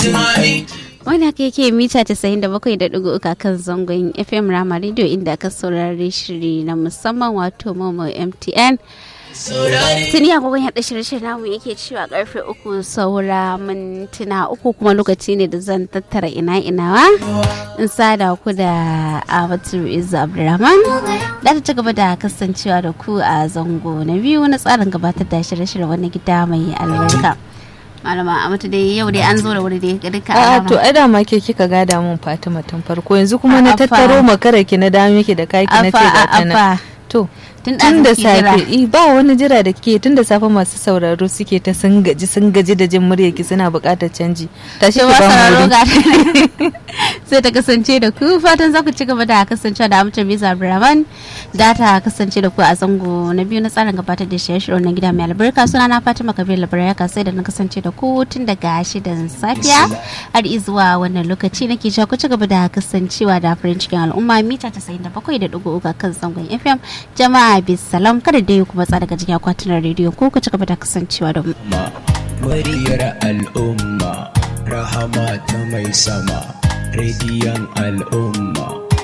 wani haka yake mita 97.3 kan zangon fm rama radio inda aka saurari shiri na musamman wato momo mtn tuni agogon yaɗa shirye-shirye namu yake cewa karfe uku saura mintuna uku kuma lokaci ne da zan tattara ina inawa in sada ku da abatu izu abdurrahman da ta ci gaba da kasancewa da ku a zango na biyu na tsarin gabatar da shirye-shirye wani gida mai albarka malama a mata dai yau dai an zo da wuri dai ga duka A'a to ai da ma ke kika gada mun Fatima tun farko yanzu kuma na A'a, fa. tattaro makara ki na da miki da kaki na ce ga ta nan. To tun tun da ɗazu kike jira. safe i, ba wani jira da kike tun da safe masu sauraro suke ta sun gaji sun gaji da jin murya ki suna buƙatar canji. Tashi ki Cewa ba mu sauraro wuri. ga sai ta kasance da ku fatan za ku ci gaba da kasancewa da amince bisa Abdulrahman da ta kasance da ku a zango na biyu na tsarin gabatar da shirye-shirye na gida mai albarka suna na Fatima Kabir Labaraka sai da na kasance da ku tun daga shidan safiya har izuwa wannan lokaci nake cewa ku ci gaba da kasancewa da farin cikin al'umma mita 97.3 kan zangon FM jama'a bisalam kada dai ku matsa daga jikin akwatunan rediyo ko ku ci gaba da kasancewa da mu. muryar al'umma rahama ta mai sama rediyon al'umma